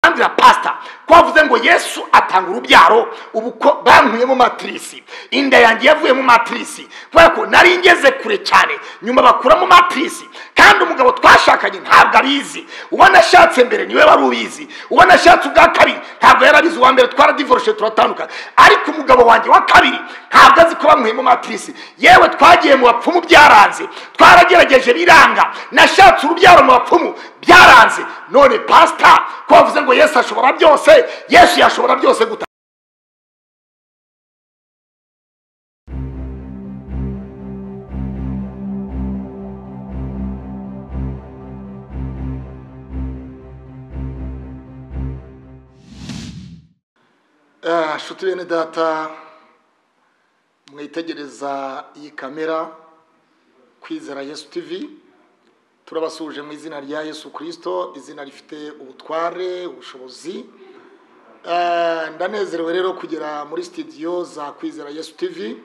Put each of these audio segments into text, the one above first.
kandi na pasita twavuze ngo yesu atanga urubyaro ubu ko bankuyemo matirisi inda yanjye yavuyemo matirisi kubera ko nari ngeze kure cyane nyuma bakuramo matirisi kandi umugabo twashakanye ntabwo abizi uwo nashatse mbere niwe wari ubizi uwo nashatse ubwa kabiri ntabwo yari abizi uwa mbere twaradivoroshe turatandukanye ariko umugabo wanjye wa kabiri ntabwo azi ko bamuhemo matirisi yewe twagiye mu bapfumu byaranze twaragerageje biranga nashatse urubyaro mu bapfumu byaranze none pasita ko bavuze ngo yesu ashobora byose yesu yashobora byose guta nshuti bene data mwitegereza iyi kamera kwizera yesu tivi turabasuje mu izina rya yesu kirisito izina rifite ubutware ubushobozi Eh, ndanezerewe rero kugera muri sitidiyo za kwizera yesu tivi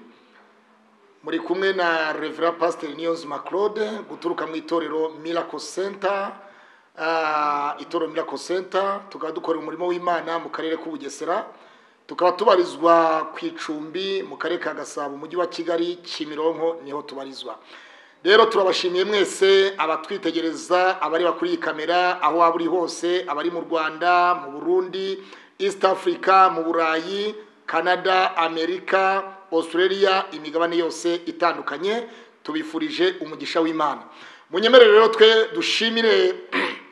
muri kumwe na revera pasiteri niyonzima claude guturuka mu itorero miracle center Ah, itorero miracle center tukaba dukora umurimo w'imana mu karere k'ubugesera tukaba tubarizwa ku icumbi mu karere ka gasabo umujyi wa kigali kimironko niho tubarizwa rero turabashimiye mwese abatwitegereza abareba kuri iyi kamera aho waba uri hose abari mu rwanda mu burundi east africa mu burayi canada amerika australia imigabane yose itandukanye tubifurije umugisha w'imana munyemerere rero twe dushimire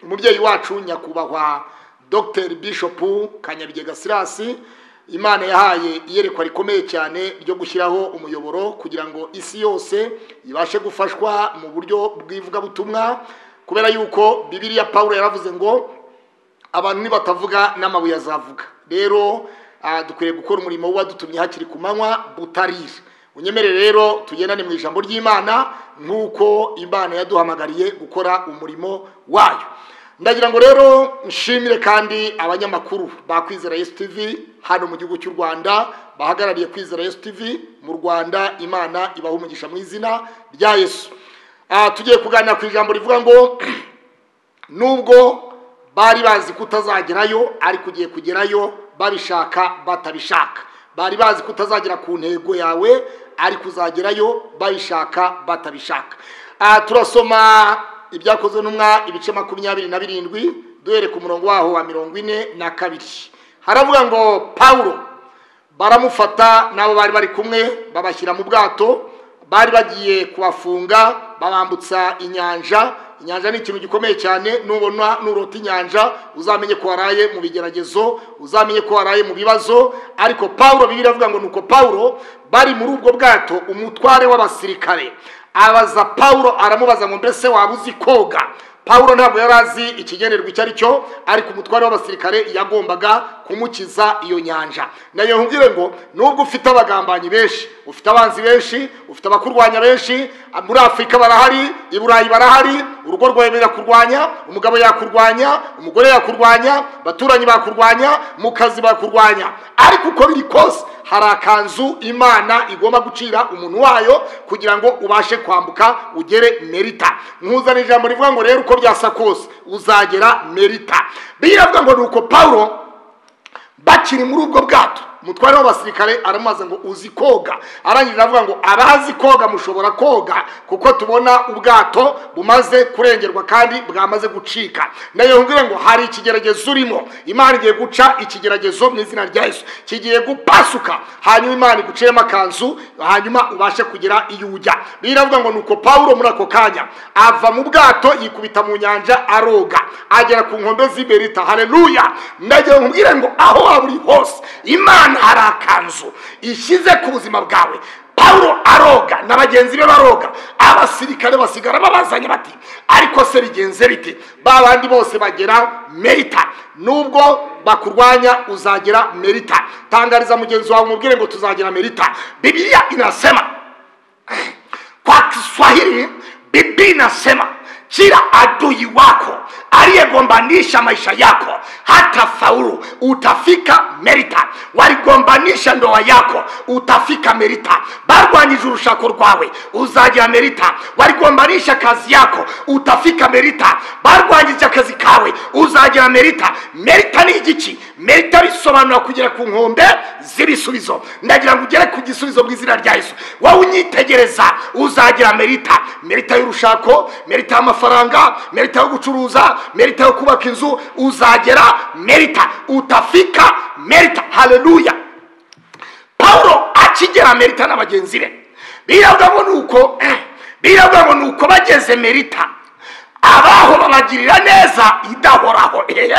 umubyeyi wacu nyakubahwa dr bishop kanyabigega sirasi imana yahaye iyerekwa rikomeye cyane ryo gushyiraho umuyoboro kugira ngo isi yose ibashe gufashwa mu buryo bw'ivugabutumwa kubera yuko bibiliya pawulo yaravuze ngo abantu nibatavuga n'amabuye azavuga rero ah, dukwiriye gukora umurimo wadutumye hakiri ku manywa butarira unyemerere rero tugendane mu ijambo ry'imana nk'uko imana yaduhamagariye gukora umurimo wayo ndagira ngo rero nshimire kandi abanyamakuru ba kwizera yesu tivi hano mu gihugu cy'u rwanda bahagarariye kwizera yesu tivi mu rwanda imana ibaha umugisha mu izina rya yesu Ah, tugiye kuganira ku ijambo rivuga ngo nubwo bari bazi ko utazagerayo ariko ugiye kugerayo babishaka batabishaka bari bazi ko utazagera ku ntego yawe ariko uzagerayo babishaka batabishaka Ah, turasoma ibyakozwe n'umwa ibice makumyabiri na birindwi duhere ku murongo waho wa mirongo ine na kabiri haravuga ngo pawulo baramufata n'abo bari bari kumwe babashyira mu bwato bari bagiye kubafunga babambutsa inyanja inyanja ni ikintu gikomeye cyane nubona nurota inyanja uzamenye ko waraye mu bigeragezo uzamenye ko waraye mu bibazo ariko pawulo bibi iravuga ngo nuko pawulo bari muri ubwo bwato umutware w'abasirikare abaza pawulo aramubaza ngo mbese waba uzi koga pawulo ntabwo yari azi ikigenerwa icyo ari cyo ariko umutware w'abasirikare yagombaga kumukiza iyo nyanja nayo nkubwire ngo nubwo ufite abagambanyi benshi ufite abanzi benshi ufite abakurwanya benshi muri afurika barahari i burayi barahari urugo rwawe birakurwanya umugabo yakurwanya umugore yakurwanya baturanyi bakurwanya mu kazi bakurwanya ariko uko biri kose hari akanzu imana igomba gucira umuntu wayo kugira ngo ubashe kwambuka ugere merita nkuzana ijambo rivuga ngo rero uko byasa kose uzagera merita biravuga ngo ni uko pawulo bakiri muri ubwo bwato umutware w'abasirikare aramubaza ngo uzi koga arangije aravuga ngo abazi koga mushobora koga kuko tubona ubwato bumaze kurengerwa kandi bwamaze gucika nayo nkubwire ngo hari ikigeragezo urimo imana igiye guca ikigeragezo mu izina rya yesu kigiye gupasuka hanyuma imana iguciyemo akanzu hanyuma ubashe kugera iyo ujya biravuga ngo nuko pawulo muri ako kanya ava mu bwato yikubita mu nyanja aroga agera ku nkombe z'iberita haleluya ndagira ngo nkubwire ngo aho waba uri hose imana hari akanzu ishyize ku buzima bwawe pawulo aroga na bagenzi be baroga abasirikare basigara babazanye bati ariko se bigenze bite ba bandi bose bagera merita nubwo bakurwanya uzagera merita tangariza mugenzi wawe umubwire ngo tuzagera merita bibiliya inasema kwa kiswahili bibi inasema kila adui wako aliyegombanisha maisha yako hata faulu utafika merita waligombanisha ndoa yako utafika merita barwanyije urushako rwawe uzagira merita waligombanisha kazi yako utafika merita barwanyije akazi kawe uzagira merita merita ni igiki merita bisobanura kugera ku nkombe z'ibisubizo ndagira ngo ugere ku gisubizo bw'izina rya yesu wowe unyitegereza uzagira merita merita y'urushako merita y'amafaranga merita yo gucuruza merita yo kubaka inzu uzagera merita utafika merita haleluya pawulo akigera merita na bagenzi be birabwamo ni uko birabwamo ni uko bageze merita abaho babagirira neza idahoraho ehe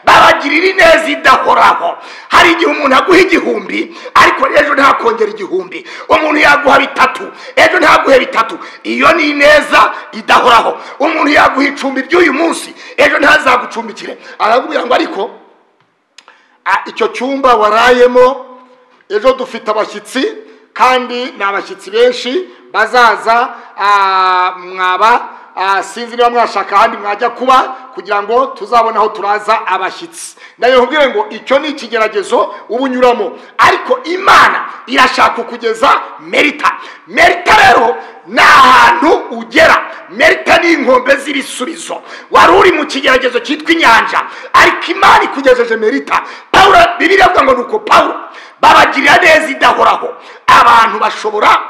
babagirira ineza idahoraho hari igihe umuntu aguha igihumbi ariko ejo ntakongera igihumbi umuntu yaguha bitatu ejo ntaguhe bitatu iyo ni ineza idahoraho umuntu yaguha icumbi ry'uyu munsi ejo ntazagucumbikire arakubwira ngo ariko "Ah, icyo cyumba warayemo ejo dufite abashyitsi kandi ni abashyitsi benshi bazaza ah, mwaba ah, sinzi niba mwashaka ahandi mwajya kuba kugira ngo tuzabone aho turaza abashyitsi ndabibabwire ngo icyo ni ikigeragezo uba unyuramo ariko imana irashaka kugeza merita merita rero ni ahantu ugera merita ni inkombe z'ibisubizo wari uri mu kigeragezo cyitwa inyanja ariko imana ikugejeje merita pawulo bibiri avuga ngo ni uko pawulo babagirira neza idahoraho abantu bashobora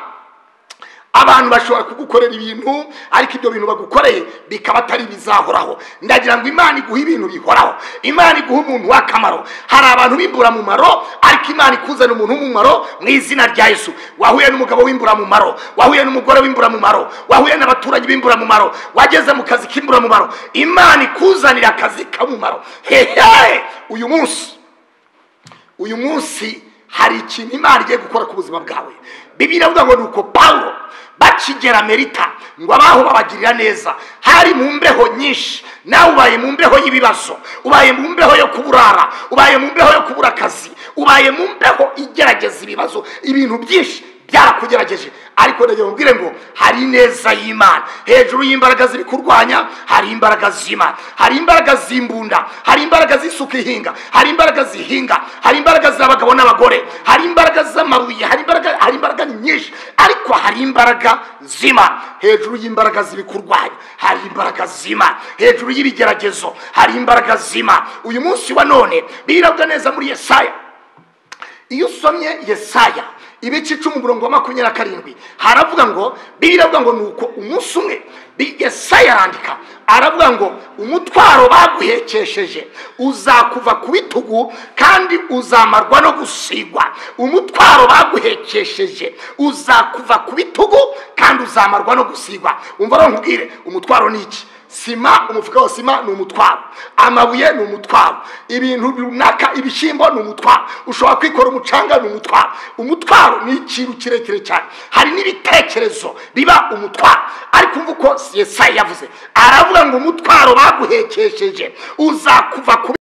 abantu bashobora kugukorera ibintu ariko ibyo bintu bagukoreye bikaba atari ibizahoraho ndagira ngo imana iguhe ibintu bihoraho imana iguhe umuntu w'akamaro hari abantu b'imburamumaro ariko imana ikuzanira umuntu w'umumaro mu izina rya yesu wahuye n'umugabo w'imburamumaro wahuye n'umugore w'imburamumaro wahuye n'abaturage b'imburamumaro wageze mu kazi k'imburamumaro imana ikuzanira akazi k'umumaro hehe uyu munsi uyu munsi hari ikintu imana igiye gukora ku buzima bwawe bibiri avuga ngo ni uko pawulo bakigera merita ngo abaho babagirira neza hari mu mbeho nyinshi nawe ubaye mu mbeho y'ibibazo ubaye mu mbeho yo kuburara ubaye mu mbeho yo kubura akazi ubaye mu mbeho igerageza ibibazo ibintu byinshi byarakugerageje ariko ndagira ngo mbwire ngo hari ineza y'imana hejuru y'imbaraga ziri kurwanya hari imbaraga z'imana hari imbaraga z'imbunda hari imbaraga z'isuka ihinga hari imbaraga zihinga hari imbaraga z'abagabo n'abagore hari imbaraga z'amabuye hari imbaraga hari imbaraga ni nyinshi ariko hari imbaraga z'imana hejuru y'imbaraga ziri kurwanya hari imbaraga z'imana hejuru y'ibigeragezo hari imbaraga z'imana uyu munsi wa none birabwa neza muri yesaya iyo usomye yesaya ibice icumi umurongo wa makumyabiri na karindwi haravuga ngo biravuga ngo ni uko umunsi umwe bi- yesaya arandika aravuga ngo umutwaro baguhekesheje uzakuva ku bitugu kandi uzamarwa no gusigwa umutwaro baguhekesheje uzakuva ku bitugu kandi uzamarwa no gusigwa umva rero nkubwire umutwaro ni iki sima umufuka wa sima ni umutwaro amabuye ni umutwaro ibintu runaka ibishyimbo ni umutwaro ushobora kwikora umucanga ni umutwaro umutwaro ni ikintu kirekire cyane hari n'ibitekerezo biba umutwaro ariko umva uko yesaya yavuze aravuga ngo umutwaro baguhekesheje uzakuva ku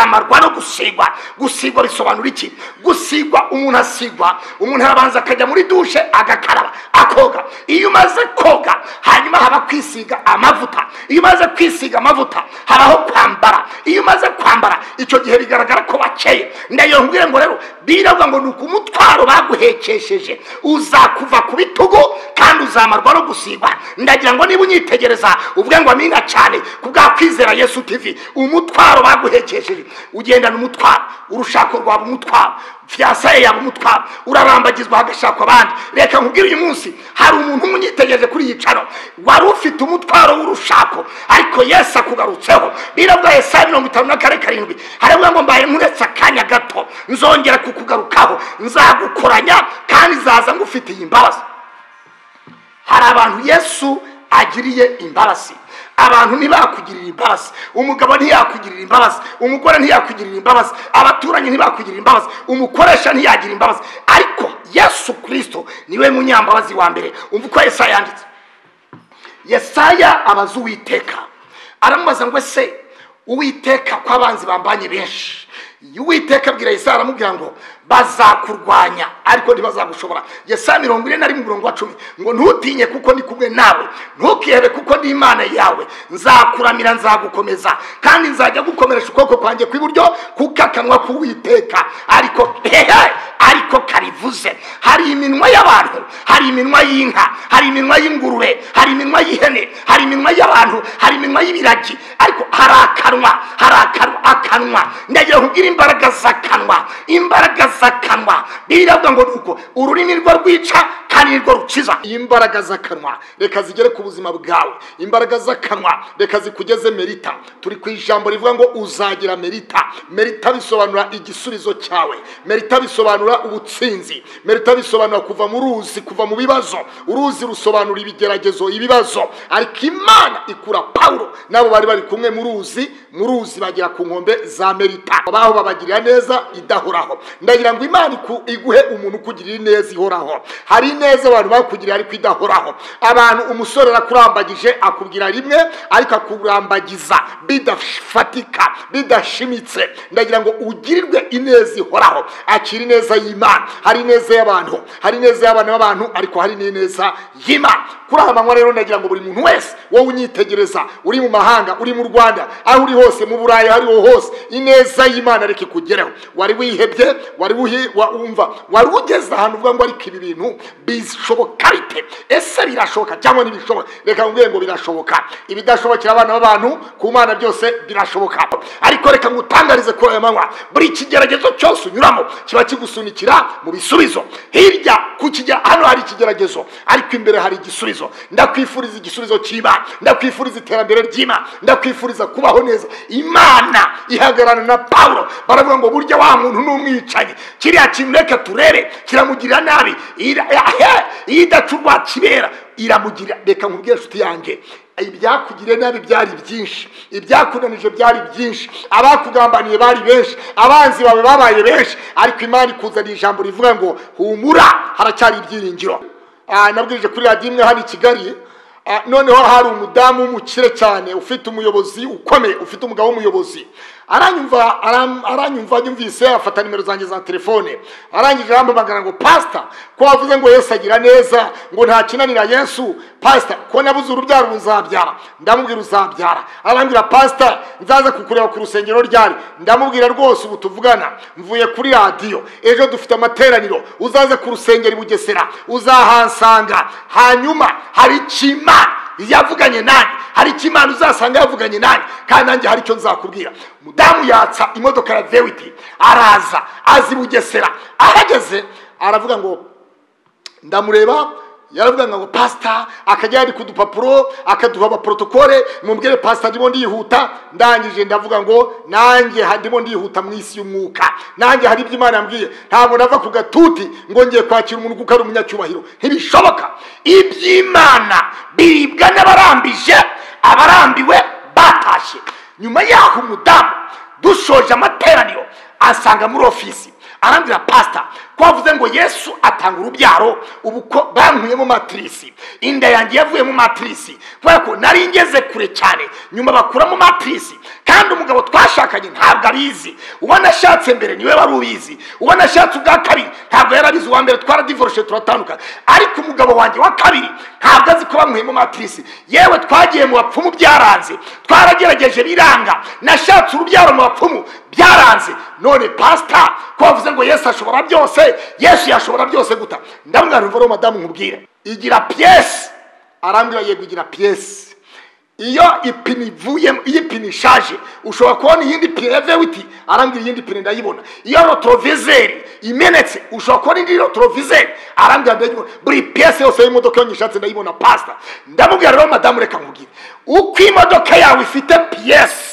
kuzamarwa no gusigwa gusigwa bisobanura iki gusigwa umuntu asigwa umuntu arabanza akajya muri dushe agakaraba akoga iyo umaze koga hanyuma haba kwisiga amavuta iyo umaze kwisiga amavuta habaho kwambara iyo umaze kwambara icyo gihe bigaragara ko bakeye ndagira ngo ngo rero biravuga ngo ni uko umutwaro baguhekesheje uzakuva ku bitugu kandi uzamarwa no gusigwa ndagira ngo niba unyitegereza uvuge ngo amina cyane ku bwa kwizera yesu tv umutwaro baguhekesheje ugendana umutwaro urushako rwaba umutwaro fiyansaye yaba umutwaro urarambagizwa hagashakwa abandi reka nkubwire uyu munsi hari umuntu umwe unyitegereje kuri iyi caro wari ufite umutwaro w'urushako ariko yesu akugarutseho biravuga yesaya mirongo itanu na kane karindwi haravuga ngo mbaye nkuretse akanya gato nzongera kukugarukaho nzagukoranya kandi zaza ngufitiye imbabazi hari abantu yesu agiriye imbabazi abantu ntibakugirira imbabazi umugabo ntiyakugirira imbabazi umugore ntiyakugirira imbabazi abaturanyi ntibakugirira imbabazi umukoresha ntiyagira imbabazi ariko yesu kirisito niwe munyambabazi wa mbere umva uko yesaya yanditse yesaya abaza uwiteka aramubaza ngo ese uwiteka ko abanzi bambanye benshi uwiteka abwira yesaya aramubwira ngo bazakurwanya ariko ntibazagushobora yesaya mirongo ine na rimwe umurongo wa cumi ngo ntutinye kuko ndi kumwe nawe ntukihebe kuko ndi imana yawe nzakuramira nzagukomeza kandi nzajya gukomeresha ukuboko kwanjye kw'iburyo kuko akanwa k'uwiteka ariko hehe ariko karivuze hari iminwa y'abantu hari iminwa y'inka hari iminwa y'ingurube hari iminwa y'ihene hari iminwa y'abantu hari iminwa y'ibiragi ariko hari akanwa hari akanwa akanwa ndagira kubwira imbaraga z'akanwa imbaraga z'akanwa biriya avuga ngo nuko ururimi rwo rwica kandi nirwo rukiza imbaraga z'akanwa reka zigere ku buzima bwawe imbaraga z'akanwa reka zikugeze merita turi ku ijambo rivuga ngo uzagira merita merita bisobanura igisubizo cyawe merita bisobanura ubutsinzi merita bisobanura kuva mu ruzi kuva mu bibazo uruzi rusobanura ibigeragezo ibibazo ariko imana ikura pawulo n'abo bari bari kumwe mu ruzi mu ruzi bagera ku nkombe za merita abaho babagirira neza idahoraho ndagira ngo imana iku- iguhe umuntu ukugirira ineza ihoraho hari ineza abantu bakugirira ariko idahoraho abantu umusore arakurambagije akubwira rimwe ariko akurambagiza bidafatika bidashimitse ndagira ngo ugirirwe ineza ihoraho akira ineza y'imana hari ineza y'abantu hari ineza y'abana b'abantu ariko hari n'ineza y'imana kuri aha manywa rero ndagira ngo buri muntu wese wowe unyitegereza uri mu mahanga uri mu rwanda aho uri hose mu burayi aho ariho hose ineza y'imana reka ikugereho wari wihebye wari wuhi- wa- wumva wari ugeze ahantu uvuga ngo ariko ibi bintu bishoboka bite ese birashoboka cyangwa ntibishoboka reka nkubwire ngo birashoboka ibidashobokera abana b'abantu ku mana byose birashoboka ariko reka ngutangarize kuri aya manywa buri kigeragezo cyose unyuramo kiba kigusunikira mu bisubizo hirya ku kigera hano hari ikigeragezo ariko imbere hari igisubizo ndakwifuriza igisubizo cy'imana ndakwifuriza iterambere ry'imana ndakwifuriza kubaho neza imana ihagarara na pawulo baravuga ngo burya wa muntu ni umwicanyi kiriya kintu reka turebe kiramugirira nabi Ira- ahe, iyo idaca urwa kibera iramugirira reka nkubwire inshuti yanjye ibyakugiriye nabi byari byinshi ibyakunanije byari byinshi abakugambaniye bari benshi abanzi bawe babaye benshi ariko imana ikuzaniye ijambo rivuga ngo humura haracyari ibyiringiro Ah, nabwirije kuri radiyo imwe hano i kigali Ah, noneho hari umudamu w'umukire cyane ufite umuyobozi ukomeye ufite umugabo w'umuyobozi aranyumva aram- aranyumva yumvise afata nimero zanjye za telefone arangije arampamagara ngo pasita ko wavuze ngo yesu agira neza ngo nta kinanira yesu pasita ko nabuze urubyaro ubu nzabyara ndamubwira uzabyara arambwira pasita nzaza kukureba ku rusengero ryari ndamubwira rwose ubu tuvugana mvuye kuri radiyo ejo dufite amateraniro uzaze ku rusengero i bugesera uzahansanga hanyuma hari ikimana yavuganye nanjye hari icyo imana uzasanga yavuganye nanjye kandi nanjye hari icyo nzakubwira mudamu yatsa imodoka ya vewiti araza azi bugesera ahageze aravuga ngo ndamureba yaravuga ngo pasita akajya yandika udupapuro akaduha abaporotokole mubwire pasita ndimo ndihuta ndangije ndavuga ngo nanjye ha- ndimo ndihuta mu isi y'umwuka nanjye hari ibyo imana yambwiye ntabwo nava ku gatuti ngo ngiye kwakira umuntu kuko ari umunyacyubahiro ntibishoboka iby'imana biribwa n'abarambije abarambiwe batashye nyuma y'aho umudamu dushoje amateraniro asanga muri ofisi arambwira pasita ko wavuze ngo yesu atanga urubyaro ubu ko bankuyemo matirisi inda yanjye yavuyemo matirisi kubera ko nari ngeze kure cyane nyuma bakuramo matirisi kandi umugabo twashakanye ntabwo abizi uwo nashatse mbere niwe wari ubizi uwo nashatse ubwa kabiri ntabwo yari abizi uwa mbere twaradivoroshe turatandukanye ariko umugabo wanjye wa kabiri ntabwo azi ko bamuhemo matirisi yewe twagiye mu bapfumu byaranze twaragerageje biranga nashatse urubyaro mu bapfumu byaranze none pasita ko bavuze ngo yesu ashobora byose yesu yashobora byose guta ndamwira rero madamu nkubwire igira piyesi arambwira yego igira piyesi iyo ipine ivuyemo iyo ipine ishaje ushobora kubona iyindi pine ya vewiti arambwira iyindi pine ndayibona iyo rotorovizeri imenetse ushobora kubona indi rotorovizeri arambwira ndayibona buri piyesi yose y'imodoka iyo nyishatse ndayibona pasita ndamubwira rero madamu reka nkubwire uko imodoka yawe ifite piyesi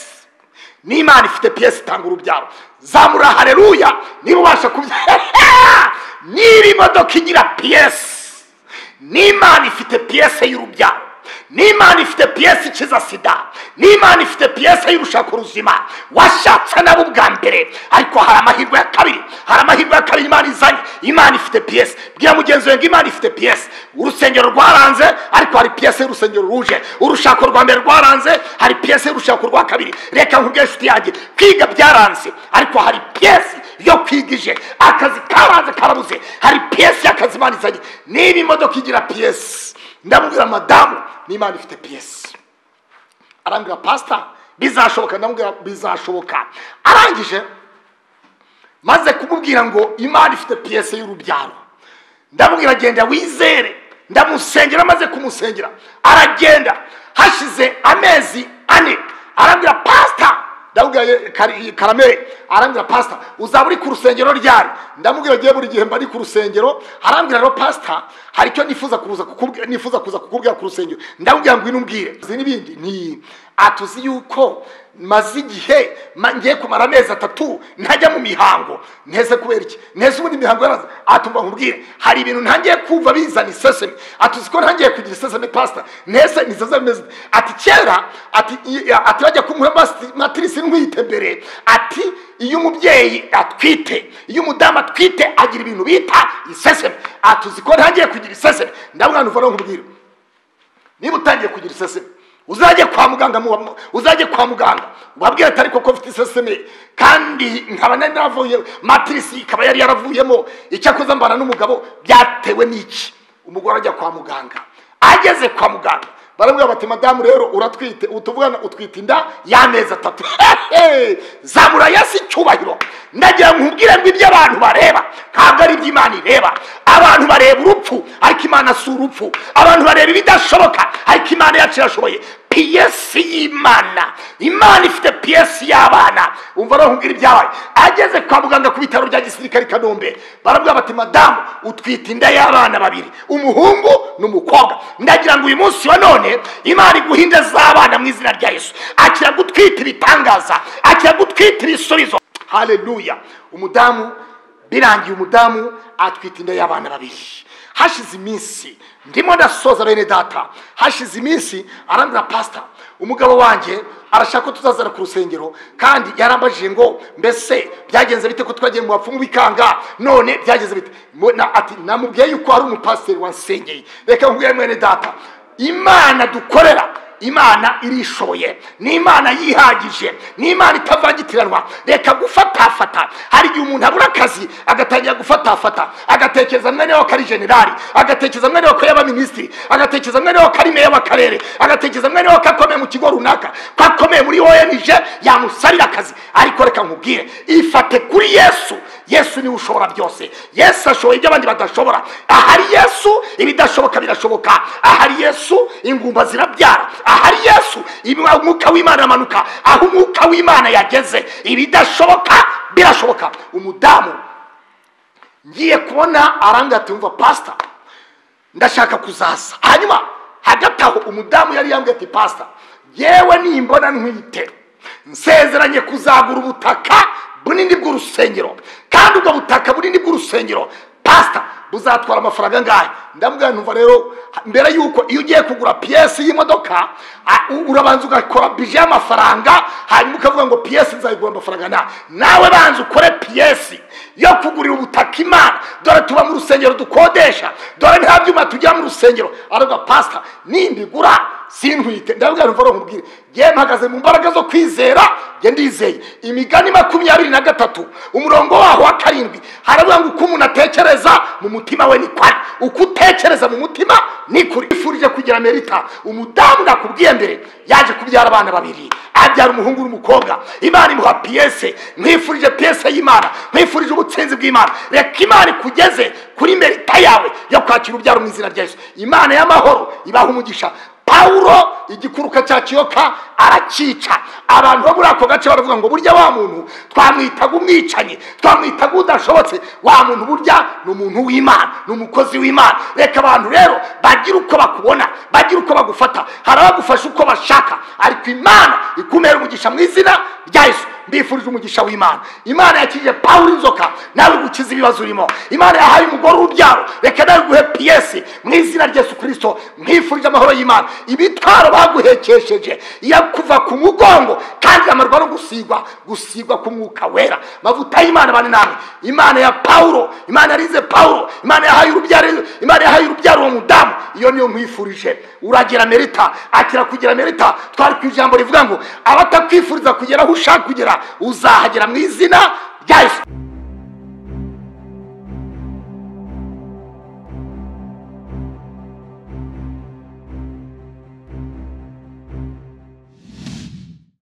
n'imana ifite piyesi itanga urubyaro zamura hareruya niba ubasha kubya niba imodoka igira piyesi n'imana ifite piyese y'urubyaro n'imana ifite piyesi ikiza sida n'imana ifite piyesi y'irusha ku ruzima washatse nabo ubwa mbere ariko hari amahirwe ya kabiri hari amahirwe ya kabiri imana izanye imana ifite piyesi bwira mugenzi wawe ngo imana ifite piyesi urusengero rwaranze ariko hari piyesi y'urusengero ruje urushako rwa mbere rwaranze hari piyesi y'urushako rwa kabiri reka nkubwire inshuti yanjye kwiga byaranze ariko hari piyesi yo kwiga ije akazi karanze karabuze hari piyesi y'akazi imana izanye niba imodoka igira piyesi ndamubwira madamu n'imana ifite piyesi arambwira pasita bizashoboka ndamubwira bizashoboka arangije maze kumubwira ngo imana ifite piyesi y'urubyaro ndamubwira agenda wizere ndamusengera maze kumusengera aragenda hashize amezi ane arambwira pasita ndamubwira ye- kari- karamere arambwira pasita uzaba uri ku rusengero ryari ndamubwira agiye buri gihe mba ari ku rusengero arambwira rero pasita hari icyo nifuza kuza kukubwira nifuza kuza kukubwira ku rusengero ndamubwira ngo inubwire izi n'ibindi ni atuzi yuko maze igihe ma- ngiye kumara amezi atatu ntajya mu mihango nteze kubera iki nteze ubundi imihango yaraza atumva nkubwire hari ibintu ntangiye kumva bizana iseseme atuzi ko ntangiye kugira iseseme pasita ntese ni iseseme meze ati kera ati i- ati bajya kumuha masi- matirisi ntwite mbere ati iyo umubyeyi atwite iyo umudamu atwite agira ibintu bita iseseme atuzi ko ntangiye kugira iseseme ndabona nuva no nkubwire niba utangiye kugira iseseme uzajye kwa muganga mu- uzajye kwa muganga wabwira ati ariko ko mfite iseseme kandi nkaba nari naravuye matirisi ikaba yari yaravuyemo icyakoze mbana n'umugabo byatewe n'iki umugore ajya kwa muganga ageze kwa muganga baramubwira bati madamu rero uratwite utuvugana utwite inda y'amezi atatu zamura yasi icyubahiro ndagira nkubwire ngo iby'abantu bareba ntabwo ari iby'imana ireba abantu bareba urupfu ariko imana si urupfu abantu bareba ibidashoboka ariko imana yacu irashoboye piyesi y'imana imana ifite piyesi y'abana umva rero nkubwira ibyabaye ageze kwa muganga ku bitaro bya gisirikare i kanombe baramubwira bati madamu utwite inda y'abana babiri umuhungu n'umukobwa ndagira ngo uyu munsi wa none imana iguha inda z'abana mu izina rya yesu akira gutwita ibitangaza akira gutwita ibisubizo haleluya umudamu birangiye umudamu atwita inda y'abana babiri hashize iminsi ndimo ndasoza bene data hashize iminsi arambwira pasita umugabo wanjye arashaka ko tuzazana ku rusengero kandi yarambajije ngo mbese byagenze bite ko twagiye mu bapfumu bikanga none byagenze bite Mo- na- ati namubwiye yuko hari umupasiteri wansengeye reka nkubwire mwene data imana dukorera imana irishoboye ni imana yihagije ni imana itavangitiranwa reka gufatafata hari igihe umuntu abura akazi agatangira gufatafata agatekereza mwene we ko ari generali agatekereza mwene we ko yaba minisitiri agatekereza mwene we ko ari meya w'akarere agatekereza mwene we ko akomeye mu kigo runaka ko akomeye muri onj yamusabira akazi ariko reka nkubwire ifate kuri yesu yesu niwe ushobora byose yesu ashoboye ibyo abandi badashobora ahari yesu ibidashoboka birashoboka ahari yesu ingumba zirabyara ahari yesu ibi- umwuka w'imana amanuka aho umwuka w'imana yageze ibidashoboka birashoboka umudamu ngiye kubona arangati wumva pasita ndashaka kuzaza hanyuma hagati aho umudamu yari yambwiye ati pasita yewe nimbona ntwite nsezeranye kuzagura ubutaka bunini bw'urusengero kandi ubwo butaka bunini bw'urusengero pasita buzatwara amafaranga angahe ndamubwira numva rero mbere y'uko iyo ugiye kugura piyesi y'imodoka a- u- urabanza ugakora bije y'amafaranga hanyuma ukavuga ngo piyesi nzayigura amafaranga na nawe banza ukore piyesi yo kugurira ubutaka imana dore tuba mu rusengero dukodesha dore nta byuma tujya mu rusengero aravuga pasita nimbigura sintwite ndabwira mvaro nkubwire ngewe mpagaze mu mbaraga zo kwizera nge ndizeye imigani makumyabiri na gatatu umurongo waho wa karindwi haravuga ngo uko umuntu atekereza mu mutima we ni kwari uko utekereza mu mutima ni kuri ifurije kugira merita umudamu nakubwiye mbere yaje kubyara abana babiri abyara umuhungu n'umukobwa imana imuha piyese mwifurije piyese y'imana mwifurije ubutsinzi bw'imana reka imana ikugeze kuri merita yawe yo kwakira urubyaro mu izina rya yesu imana y'amahoro ibaha umugisha pawulo igikuruka cya kiyoka arakica abantu bo muri ako gace baravuga ngo burya wa muntu twamwitaga umwicanyi twamwitaga udashobotse wa muntu burya ni umuntu w'imana ni umukozi w'imana reka abantu rero bagira uko bakubona bagira uko bagufata hari abagufasha uko bashaka ariko imana ikumera umugisha mu izina rya yesu mbifurije umugisha w'imana imana yakijije pawulo inzoka nawe gukiza ibibazo urimo imana yahaye umugore urubyaro reka nawe guhe piyesi mu izina rya yesu kirisito mwifurije amahoro y'imana ibitaro baguhekesheje iyo kuva ku mugongo kandi amarwa no gusigwa gusigwa ku mwuka wera amavuta y'imana bane namwe imana ya pawulo imana yarize pawulo imana yahaye urubyaro imana yahaye urubyaro uwo mudamu iyo niyo nkwifurije uragira merita akira kugira merita twari ku ijambo rivuga ngo abatakwifuriza kugera aho ushaka kugera uzahagera mu izina rya yesu